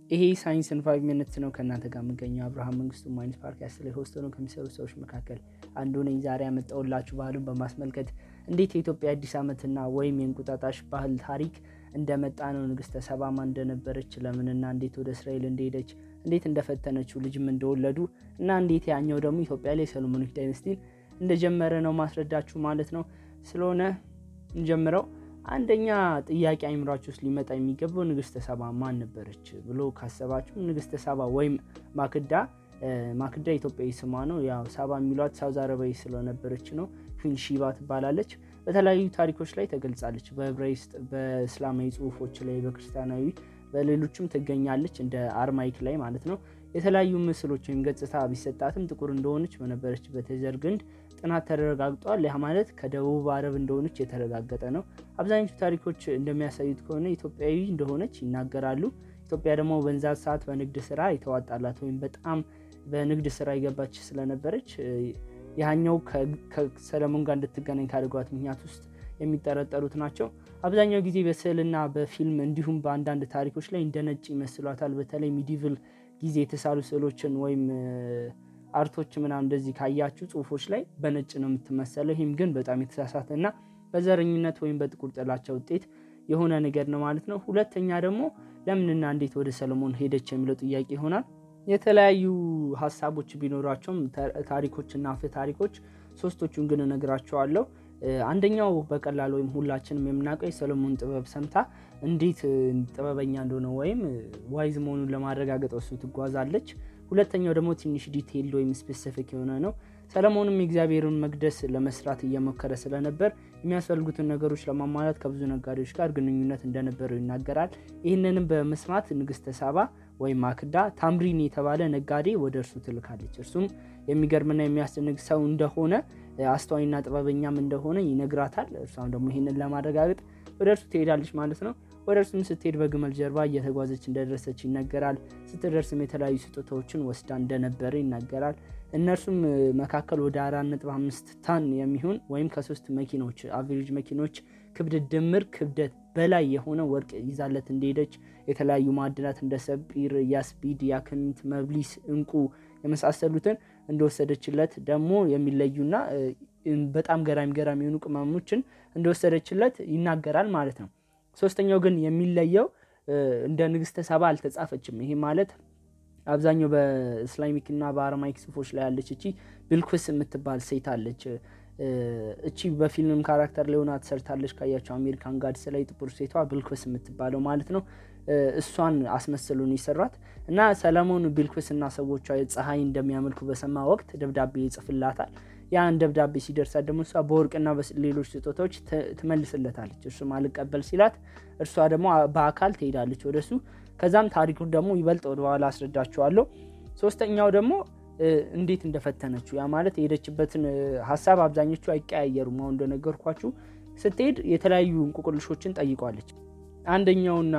ይሄ ሳይንስን ፋይቭ ሚኒትስ ነው ከእናንተ ጋር የምገኘው አብርሃም መንግስቱ ማይንስ ፓድካስት ላይ ሆስት ሆነው ከሚሰሩ ሰዎች መካከል አንዱ ነኝ። ዛሬ ያመጣሁላችሁ ባህሉን በማስመልከት እንዴት የኢትዮጵያ አዲስ ዓመትና ወይም የእንቁጣጣሽ ባህል ታሪክ እንደመጣ ነው። ንግስተ ሰባማ እንደነበረች ለምንና እንዴት ወደ እስራኤል እንደሄደች እንዴት እንደፈተነችው ልጅም እንደወለዱ እና እንዴት ያኛው ደግሞ ኢትዮጵያ ላይ ሰሎሞኒክ ዳይነስቲን እንደጀመረ ነው ማስረዳችሁ ማለት ነው። ስለሆነ እንጀምረው። አንደኛ ጥያቄ አይምሯችሁ ውስጥ ሊመጣ የሚገባው ንግስተ ሰባ ማን ነበረች ብሎ ካሰባችሁ ንግስተ ሰባ ወይም ማክዳ ማክዳ ኢትዮጵያዊ ስሟ ነው። ያው ሳባ የሚሏት ሳውዝ አረባዊ ስለነበረች ነው። ኩን ሺባ ትባላለች። በተለያዩ ታሪኮች ላይ ተገልጻለች። በዕብራይስጥ፣ በእስላማዊ ጽሁፎች ላይ፣ በክርስቲያናዊ በሌሎችም ትገኛለች። እንደ አርማይክ ላይ ማለት ነው። የተለያዩ ምስሎች ወይም ገጽታ ቢሰጣትም ጥቁር እንደሆነች በነበረችበት የዘር ግንድ ጥናት ተረጋግጧል። ያ ማለት ከደቡብ አረብ እንደሆነች የተረጋገጠ ነው። አብዛኞቹ ታሪኮች እንደሚያሳዩት ከሆነ ኢትዮጵያዊ እንደሆነች ይናገራሉ። ኢትዮጵያ ደግሞ በንዛ ሰዓት በንግድ ስራ የተዋጣላት ወይም በጣም በንግድ ስራ የገባች ስለነበረች ያኛው ከሰለሞን ጋር እንድትገናኝ ካደረጓት ምክንያት ውስጥ የሚጠረጠሩት ናቸው። አብዛኛው ጊዜ በስዕልና በፊልም እንዲሁም በአንዳንድ ታሪኮች ላይ እንደ ነጭ ይመስሏታል። በተለይ ሚዲቭል ጊዜ የተሳሉ ስዕሎችን ወይም አርቶች ምናምን እንደዚህ ካያችሁ ጽሁፎች ላይ በነጭ ነው የምትመሰለው። ይህም ግን በጣም የተሳሳተ እና በዘረኝነት ወይም በጥቁር ጥላቻ ውጤት የሆነ ነገር ነው ማለት ነው። ሁለተኛ ደግሞ ለምንና እንዴት ወደ ሰለሞን ሄደች የሚለው ጥያቄ ይሆናል። የተለያዩ ሀሳቦች ቢኖራቸውም ታሪኮችና አፈ ታሪኮች ሶስቶቹን ግን እነግራቸዋለሁ። አንደኛው በቀላል ወይም ሁላችንም የምናውቀው የሰሎሞን ጥበብ ሰምታ እንዴት ጥበበኛ እንደሆነ ወይም ዋይዝ መሆኑን ለማረጋገጥ እሱ ትጓዛለች። ሁለተኛው ደግሞ ትንሽ ዲቴይልድ ወይም ስፔሲፊክ የሆነ ነው። ሰለሞንም የእግዚአብሔርን መቅደስ ለመስራት እየሞከረ ስለነበር የሚያስፈልጉትን ነገሮች ለማሟላት ከብዙ ነጋዴዎች ጋር ግንኙነት እንደነበረው ይናገራል። ይህንንም በመስማት ንግስተ ሳባ ወይም ማክዳ ታምሪን የተባለ ነጋዴ ወደ እርሱ ትልካለች። እርሱም የሚገርምና የሚያስደንቅ ሰው እንደሆነ አስተዋይና ጥበበኛም እንደሆነ ይነግራታል። እርሷም ደግሞ ይህንን ለማረጋገጥ ወደ እርሱ ትሄዳለች ማለት ነው። ወደ እርሱም ስትሄድ በግመል ጀርባ እየተጓዘች እንደደረሰች ይነገራል። ስትደርስም የተለያዩ ስጦታዎችን ወስዳ እንደነበረ ይናገራል። እነርሱም መካከል ወደ አራት ነጥብ አምስት ታን የሚሆን ወይም ከሶስት መኪኖች አቬሬጅ መኪኖች ክብደት ድምር ክብደት በላይ የሆነ ወርቅ ይዛለት እንደሄደች የተለያዩ ማዕድናት እንደ ሰጲር፣ ያስፒድ፣ ያክንት፣ መብሊስ፣ እንቁ የመሳሰሉትን እንደወሰደችለት ደግሞ የሚለዩና በጣም ገራሚ ገራሚ የሆኑ ቅመሞችን እንደወሰደችለት ይናገራል ማለት ነው። ሶስተኛው ግን የሚለየው እንደ ንግስተ ሰባ አልተጻፈችም። ይሄ ማለት አብዛኛው በእስላሚክ እና በአረማይክ ጽሁፎች ላይ ያለች እቺ ብልኩስ የምትባል ሴት አለች። እቺ በፊልም ካራክተር ሊሆና ትሰርታለች። ካያቸው አሜሪካን ጋድስ ላይ ጥቁር ሴቷ ብልኩስ የምትባለው ማለት ነው። እሷን አስመስሉን ይሰራት እና ሰለሞን ቢልኩስ እና ሰዎቿ ፀሐይ እንደሚያመልኩ በሰማ ወቅት ደብዳቤ ይጽፍላታል። ያን ደብዳቤ ሲደርሳት ደግሞ እሷ በወርቅና በሌሎች ስጦታዎች ትመልስለታለች። እርሱም አልቀበል ሲላት እርሷ ደግሞ በአካል ትሄዳለች ወደሱ። ከዛም ታሪኩን ደግሞ ይበልጥ ወደኋላ አስረዳችኋለሁ። ሶስተኛው ደግሞ እንዴት እንደፈተነችው ያ ማለት የሄደችበትን ሀሳብ አብዛኞቹ አይቀያየሩም። አሁን እንደነገርኳችሁ ስትሄድ የተለያዩ እንቁቅልሾችን ጠይቋለች። አንደኛውና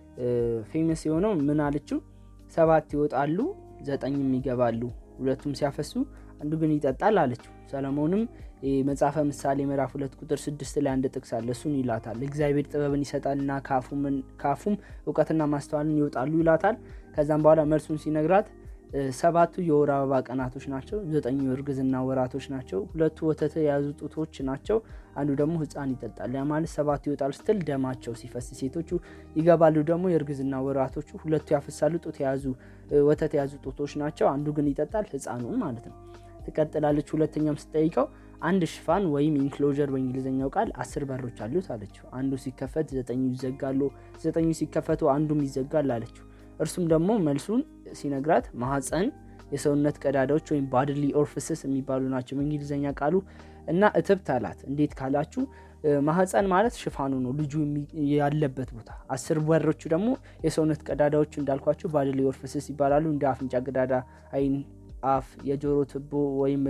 ፌመስ የሆነው ምን አለችው? ሰባት ይወጣሉ፣ ዘጠኝም ይገባሉ፣ ሁለቱም ሲያፈሱ አንዱ ግን ይጠጣል አለችው። ሰለሞንም መጽሐፈ ምሳሌ ምዕራፍ ሁለት ቁጥር ስድስት ላይ አንድ ጥቅስ አለ። እሱን ይላታል። እግዚአብሔር ጥበብን ይሰጣልና ከአፉም እውቀትና ማስተዋልን ይወጣሉ ይላታል። ከዛም በኋላ መልሱን ሲነግራት ሰባቱ የወር አበባ ቀናቶች ናቸው። ዘጠኙ የእርግዝና ወራቶች ናቸው። ሁለቱ ወተት የያዙ ጡቶች ናቸው። አንዱ ደግሞ ሕፃን ይጠጣል። ያ ማለት ሰባቱ ይወጣል ስትል ደማቸው ሲፈስ፣ ሴቶቹ ይገባሉ ደግሞ የእርግዝና ወራቶቹ። ሁለቱ ያፈሳሉ፣ ጡት የያዙ ወተት የያዙ ጡቶች ናቸው። አንዱ ግን ይጠጣል፣ ሕፃኑ ማለት ነው። ትቀጥላለች። ሁለተኛም ስጠይቀው አንድ ሽፋን ወይም ኢንክሎዥር በእንግሊዝኛው ቃል አስር በሮች አሉት አለችው። አንዱ ሲከፈት ዘጠኙ ይዘጋሉ፣ ዘጠኙ ሲከፈቱ አንዱም ይዘጋል አለችው። እርሱም ደግሞ መልሱን ሲነግራት ማህፀን፣ የሰውነት ቀዳዳዎች ወይም ባድሊ ኦርፍስስ የሚባሉ ናቸው በእንግሊዝኛ ቃሉ እና እትብት አላት። እንዴት ካላችሁ ማህፀን ማለት ሽፋኑ ነው ልጁ ያለበት ቦታ። አስር በሮቹ ደግሞ የሰውነት ቀዳዳዎቹ እንዳልኳቸው ባድሊ ኦርፍስስ ይባላሉ። እንደ አፍንጫ ቀዳዳ፣ አይን አፍ፣ የጆሮ ትቦ ወይም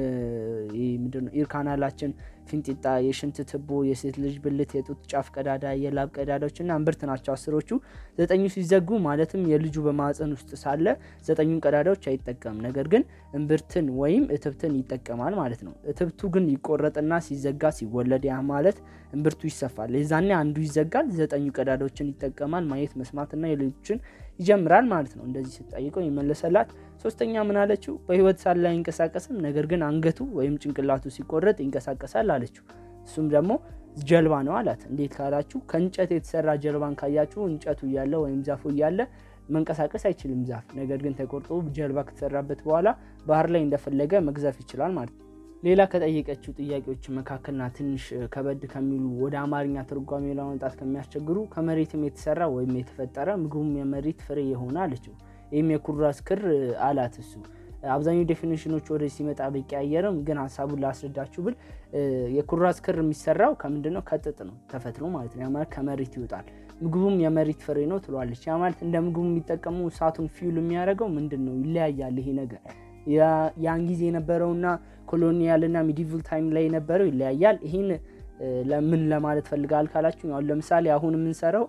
ምንድነው ኢር ካናላችን፣ ፊንጢጣ፣ የሽንት ትቦ፣ የሴት ልጅ ብልት፣ የጡት ጫፍ ቀዳዳ፣ የላብ ቀዳዳዎች እና እምብርት ናቸው አስሮቹ። ዘጠኙ ሲዘጉ ማለትም የልጁ በማህፀን ውስጥ ሳለ ዘጠኙን ቀዳዳዎች አይጠቀምም። ነገር ግን እምብርትን ወይም እትብትን ይጠቀማል ማለት ነው። እትብቱ ግን ይቆረጥና ሲዘጋ ሲወለድ፣ ያ ማለት እምብርቱ ይሰፋል። የዛኔ አንዱ ይዘጋል፣ ዘጠኙ ቀዳዳዎችን ይጠቀማል። ማየት መስማትና የሌሎችን ይጀምራል ማለት ነው። እንደዚህ ስትጠይቀው የመለሰላት። ሶስተኛ ምን አለችው? በህይወት ሳለ አይንቀሳቀስም፣ ነገር ግን አንገቱ ወይም ጭንቅላቱ ሲቆረጥ ይንቀሳቀሳል አለችው። እሱም ደግሞ ጀልባ ነው አላት። እንዴት ካላችሁ ከእንጨት የተሰራ ጀልባን ካያችሁ እንጨቱ እያለ ወይም ዛፉ እያለ መንቀሳቀስ አይችልም ዛፍ። ነገር ግን ተቆርጦ ጀልባ ከተሰራበት በኋላ ባህር ላይ እንደፈለገ መግዘፍ ይችላል ማለት ነው። ሌላ ከጠየቀችው ጥያቄዎች መካከልና ትንሽ ከበድ ከሚሉ ወደ አማርኛ ትርጓሜ ለማምጣት ከሚያስቸግሩ ከመሬትም የተሰራ ወይም የተፈጠረ ምግቡም የመሬት ፍሬ የሆነ አለችው። ይህም የኩራዝ ክር አላት እሱ አብዛኛው ዴፊኒሽኖች ወደ ሲመጣ ቢቀያየርም ግን ሀሳቡን ላስረዳችሁ ብል የኩራዝ ክር የሚሰራው ከምንድን ነው? ከጥጥ ነው ተፈትሎ ማለት ነው። ያ ማለት ከመሬት ይወጣል። ምግቡም የመሬት ፍሬ ነው ትሏለች። ያ ማለት እንደ ምግቡ የሚጠቀሙ እሳቱን ፊውል የሚያደርገው ምንድን ነው? ይለያያል ይሄ ነገር ያን ጊዜ የነበረውና ኮሎኒያልና ሚዲቭል ታይም ላይ የነበረው ይለያያል። ይህን ለምን ለማለት ፈልጋል ካላችሁ አሁን ለምሳሌ አሁን የምንሰራው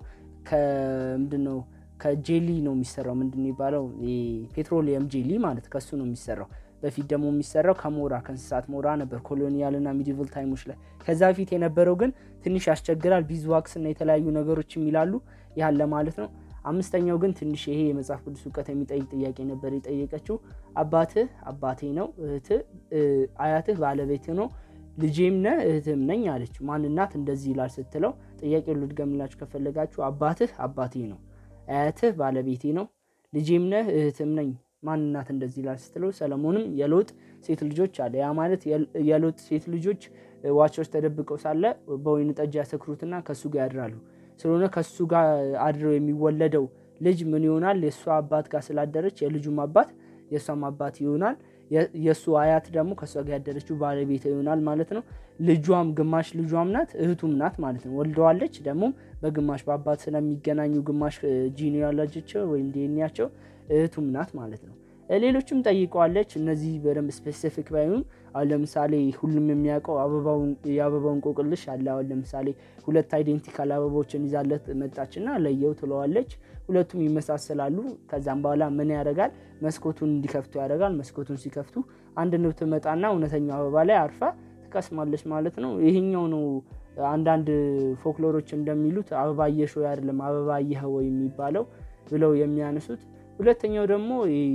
ከምንድን ነው ከጄሊ ነው የሚሰራው። ምንድን የሚባለው ፔትሮሊየም ጄሊ ማለት ከሱ ነው የሚሰራው። በፊት ደግሞ የሚሰራው ከሞራ ከእንስሳት ሞራ ነበር ኮሎኒያል እና ሚዲቭል ታይሞች ላይ። ከዛ በፊት የነበረው ግን ትንሽ ያስቸግራል። ቢዝዋክስ እና የተለያዩ ነገሮች የሚላሉ ያህል ለማለት ነው። አምስተኛው ግን ትንሽ ይሄ የመጽሐፍ ቅዱስ እውቀት የሚጠይቅ ጥያቄ ነበር የጠየቀችው። አባትህ አባቴ ነው፣ እህትህ አያትህ ባለቤት ነው፣ ልጄም ነህ እህትም ነኝ አለችው። ማንናት እንደዚህ ይላል ስትለው ጥያቄውን ልድገምላችሁ ከፈለጋችሁ አባትህ አባቴ ነው አያትህ ባለቤቴ ነው፣ ልጄም ነህ እህትም ነኝ። ማንናት እንደዚህ ይላል ስትለው ሰለሞንም የሎጥ ሴት ልጆች አለ። ያ ማለት የሎጥ ሴት ልጆች ዋቾች ተደብቀው ሳለ በወይን ጠጅ ያሰክሩትና ከእሱ ጋር ያድራሉ። ስለሆነ ከእሱ ጋር አድረው የሚወለደው ልጅ ምን ይሆናል? የእሷ አባት ጋር ስላደረች የልጁም አባት የእሷም አባት ይሆናል። የእሱ አያት ደግሞ ከእሷ ጋር ያደረችው ባለቤት ይሆናል ማለት ነው። ልጇም ግማሽ ልጇም ናት እህቱም ናት ማለት ነው። ወልደዋለች ደግሞ በግማሽ በአባት ስለሚገናኙ ግማሽ ጂኒያሎጂቸው ወይም ዲኤንኤያቸው እህቱም ናት ማለት ነው። ሌሎችም ጠይቀዋለች። እነዚህ በደንብ ስፔሲፊክ ባይሆኑም አሁን ለምሳሌ ሁሉም የሚያውቀው የአበባውን እንቆቅልሽ አለ። አሁን ለምሳሌ ሁለት አይዴንቲካል አበቦችን ይዛለት መጣችና ለየው ትለዋለች። ሁለቱም ይመሳሰላሉ። ከዛም በኋላ ምን ያደርጋል? መስኮቱን እንዲከፍቱ ያደርጋል። መስኮቱን ሲከፍቱ አንድ ንብ ትመጣና እውነተኛው አበባ ላይ አርፋ ትቀስማለች ማለት ነው። ይሄኛው ነው አንዳንድ ፎክሎሮች እንደሚሉት አበባ አየሽ ወይ አይደለም አበባ አየኸው የሚባለው ብለው የሚያነሱት ሁለተኛው ደግሞ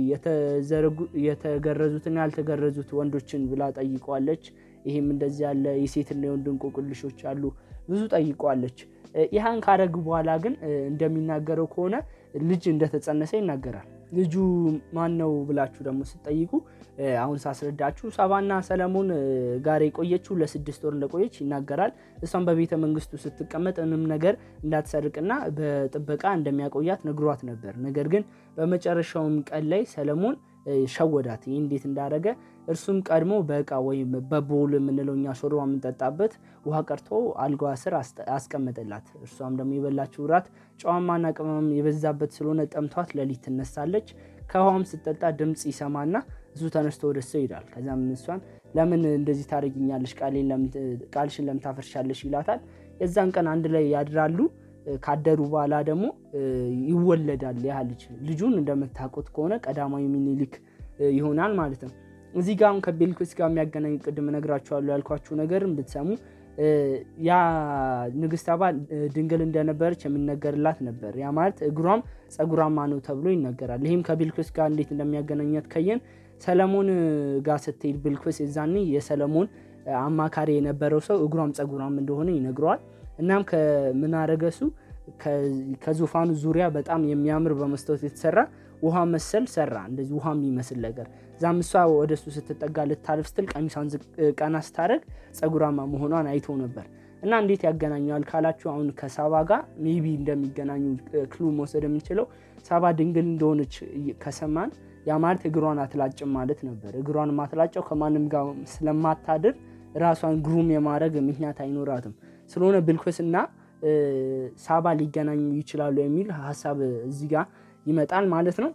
የተገረዙትና ያልተገረዙት ወንዶችን ብላ ጠይቀዋለች። ይህም እንደዚህ ያለ የሴትና የወንድ እንቆቅልሾች አሉ ብዙ ጠይቀዋለች። ይህን ካረግ በኋላ ግን እንደሚናገረው ከሆነ ልጅ እንደተጸነሰ ይናገራል። ልጁ ማን ነው ብላችሁ ደግሞ ስትጠይቁ አሁን ሳስረዳችሁ ሳባና ሰለሞን ጋር የቆየችው ለስድስት ወር እንደቆየች ይናገራል። እሷም በቤተ መንግስቱ ስትቀመጥ ምንም ነገር እንዳትሰርቅና በጥበቃ እንደሚያቆያት ነግሯት ነበር። ነገር ግን በመጨረሻውም ቀን ላይ ሰለሞን ሸወዳት። ይህ እንዴት እንዳደረገ እርሱም ቀድሞ በእቃ ወይም በቦል የምንለው እኛ ሾርባ የምንጠጣበት ውሃ ቀርቶ አልጋዋ ስር አስቀመጠላት። እርሷም ደግሞ የበላችው እራት ጨዋማና ቅመም የበዛበት ስለሆነ ጠምቷት ሌሊት ትነሳለች። ከውሃም ስትጠጣ ድምፅ ይሰማና እሱ ተነስቶ ወደ ሰው ይሄዳል። ከዚያም እሷን ለምን እንደዚህ ታደርጊኛለሽ? ቃልሽን ለምን ታፈርሻለሽ? ይላታል። የዛን ቀን አንድ ላይ ያድራሉ። ካደሩ በኋላ ደግሞ ይወለዳል። ያ ልጅ ልጁን እንደምታውቁት ከሆነ ቀዳማዊ ሚኒሊክ ይሆናል ማለት ነው። እዚህ ጋር አሁን ከቤልኩስ ጋር የሚያገናኝ ቅድም እነግራችኋለሁ ያልኳችሁ ነገር ብትሰሙ ያ ንግስት ሳባ ድንግል እንደነበረች የሚነገርላት ነበር። ያ ማለት እግሯም ጸጉራማ ነው ተብሎ ይነገራል። ይህም ከቤልኩስ ጋር እንዴት እንደሚያገናኛት ከየን ሰለሞን ጋር ስትሄድ ቤልኩስ የዛኔ የሰለሞን አማካሪ የነበረው ሰው እግሯም ጸጉራም እንደሆነ ይነግረዋል። እናም ከምን አረገሱ ከዙፋኑ ዙሪያ በጣም የሚያምር በመስታወት የተሰራ ውሃ መሰል ሰራ። እንደዚህ ውሃ የሚመስል ነገር እዛም እሷ ወደ እሱ ስትጠጋ ልታልፍ ስትል ቀሚሷን ቀና ስታደርግ ጸጉራማ መሆኗን አይቶ ነበር። እና እንዴት ያገናኘዋል ካላችሁ አሁን ከሳባ ጋር ሜቢ እንደሚገናኙ ክሉ መውሰድ የምንችለው ሳባ ድንግል እንደሆነች ከሰማን ያ ማለት እግሯን አትላጭም ማለት ነበር። እግሯን ማትላጨው ከማንም ጋር ስለማታድር ራሷን ግሩም የማድረግ ምክንያት አይኖራትም። ስለሆነ ብልኩስና ሳባ ሊገናኙ ይችላሉ የሚል ሀሳብ እዚህ ጋር ይመጣል ማለት ነው።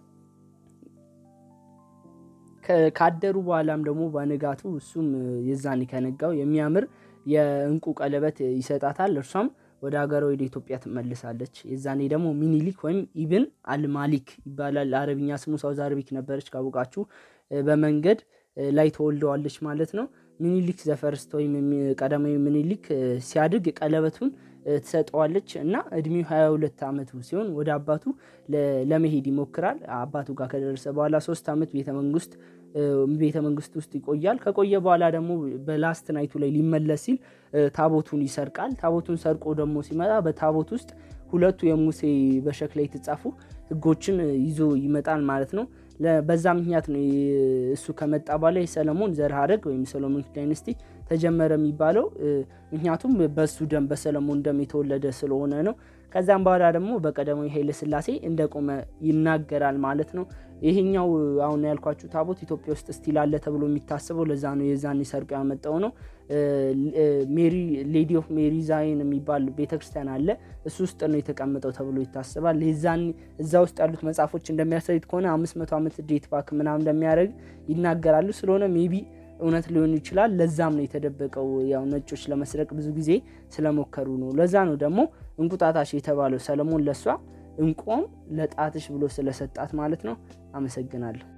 ካደሩ በኋላም ደግሞ በንጋቱ እሱም የዛኔ ከነጋው የሚያምር የእንቁ ቀለበት ይሰጣታል። እርሷም ወደ ሀገሯ ወደ ኢትዮጵያ ትመልሳለች። የዛኔ ደግሞ ሚኒሊክ ወይም ኢብን አልማሊክ ይባላል። አረብኛ ስሙ ሳውዝ አረቢክ ነበረች ካወቃችሁ። በመንገድ ላይ ተወልደዋለች ማለት ነው። ሚኒሊክ ዘፈርስት ወይም ቀዳማዊ ሚኒሊክ ሲያድግ ቀለበቱን ትሰጠዋለች እና እድሜው 22 ዓመቱ ሲሆን ወደ አባቱ ለመሄድ ይሞክራል። አባቱ ጋር ከደረሰ በኋላ ሶስት ዓመት ቤተ መንግስት ቤተ መንግስት ውስጥ ይቆያል። ከቆየ በኋላ ደግሞ በላስት ናይቱ ላይ ሊመለስ ሲል ታቦቱን ይሰርቃል። ታቦቱን ሰርቆ ደግሞ ሲመጣ በታቦት ውስጥ ሁለቱ የሙሴ በሸክላ የተጻፉ ሕጎችን ይዞ ይመጣል ማለት ነው። በዛ ምክንያት ነው እሱ ከመጣ በኋላ የሰለሞን ዘር ሐረግ ወይም ሰሎሞን ዳይነስቲ ተጀመረ የሚባለው ምክንያቱም በሱ ደም በሰለሞን ደም የተወለደ ስለሆነ ነው። ከዛም በኋላ ደግሞ በቀዳማዊ ኃይለ ሥላሴ እንደቆመ ይናገራል ማለት ነው። ይሄኛው አሁን ያልኳችሁ ታቦት ኢትዮጵያ ውስጥ ስቲል አለ ተብሎ የሚታሰበው ለዛ ነው። የዛን ሰርቆ ያመጣው ነው። ሜሪ ሌዲ ኦፍ ሜሪ ዛይን የሚባል ቤተክርስቲያን አለ። እሱ ውስጥ ነው የተቀመጠው ተብሎ ይታሰባል። የዛን እዛ ውስጥ ያሉት መጽሐፎች እንደሚያሳዩት ከሆነ አምስት መቶ ዓመት ዴት ባክ ምናምን እንደሚያደርግ ይናገራሉ። ስለሆነ ሜቢ እውነት ሊሆን ይችላል። ለዛም ነው የተደበቀው። ያው ነጮች ለመስረቅ ብዙ ጊዜ ስለሞከሩ ነው። ለዛ ነው ደግሞ እንቁጣጣሽ የተባለው ሰለሞን ለሷ እንቆም ለጣትሽ ብሎ ስለሰጣት ማለት ነው። አመሰግናለሁ።